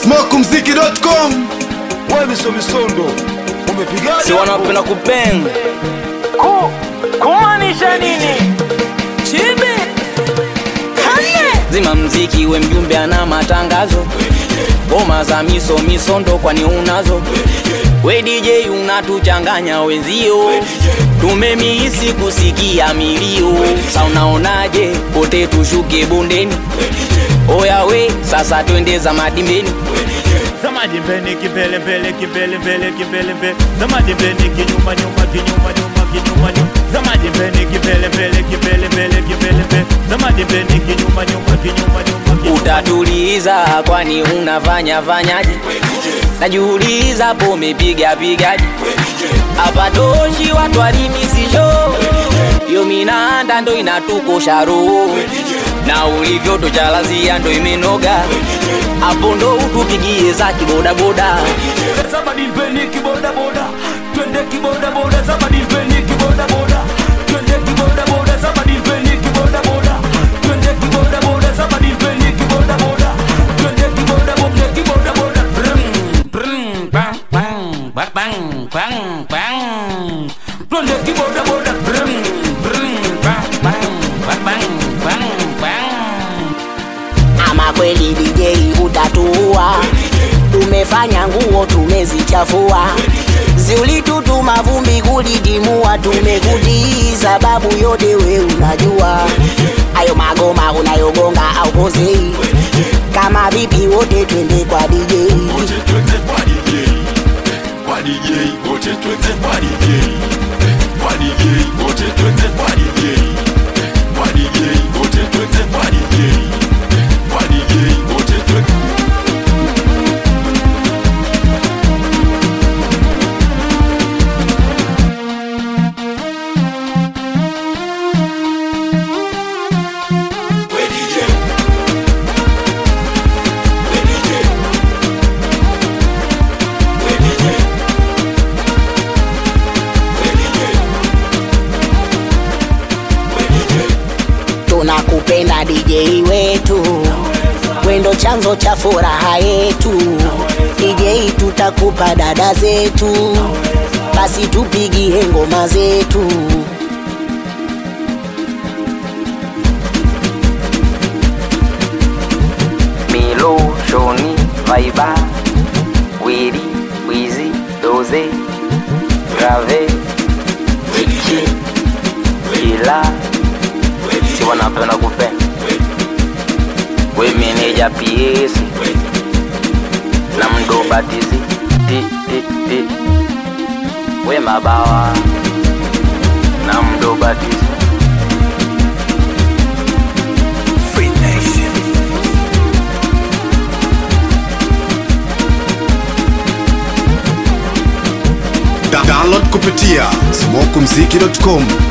smokumziki.com wewe miso misondo umepigaje si wanapenda kupeng Ku, kumaanisha nini? Chibi kane zima mziki we mjumbe ana matangazo ngoma za miso misondo kwani unazo we DJ unatuchanganya wenzio tumemihisi kusikia milio sa unaonaje pote tushuke bondeni oya we sasa twende za madimbeni Zamadi mbele kibele mbele kibele mbele kibele mbele Zamadi mbele kinyuma nyuma kinyuma nyuma kinyuma nyuma Zamadi mbele kibele mbele kibele mbele kibele mbele Zamadi mbele kinyuma nyuma kinyuma nyuma kinyuma utatuliza kwani unafanya fanyaje najiuliza po umepiga pigaje hapa toshi watu walimisisho yo minanda ndo inatukosha roho na ulivyo tochalazia ndo imenoga hapo ndo utupigie za kibodaboda Zamadi mbele kiboda boda Twende kiboda boda Zamadi mbele kiboda boda Twende kiboda boda Zamadi mbele kiboda boda Twende kiboda boda Zamadi mbele kiboda boda Twende kiboda boda kiboda boda Brum brum bang bang bang bang bang bang Twende kiboda boda Brum brum bang bang bang bang bang bang ama kweli DJ utatua, tumefanya nguo tumezichafua, ziulitutuma vumbi kulidimua, tumekutii sababu yote we unajua, ayo magoma unayogonga au pozei, kama vipi wote twende kwa DJ. twende kwa DJ kwa DJ wote twende kwa DJ kwa DJ wote twende kwa DJ kwa DJ wote twende kwa DJ kwa DJ wote twende We DJ We DJ We DJ We DJ We DJ tunakupenda DJ wetu, wendo chanzo cha furaha yetu. DJ tutakupa dada zetu, basi tupigie ngoma zetu. Milo, Shoni, Vaiba, Wiri, Wizi, Doze, Grave, Chichi, Ila, si wanapenda kupenda. We meneja PS na mdobatizi ti, ti, ti. We mabawa na mdobatizi Da- download kupitia smokumziki.com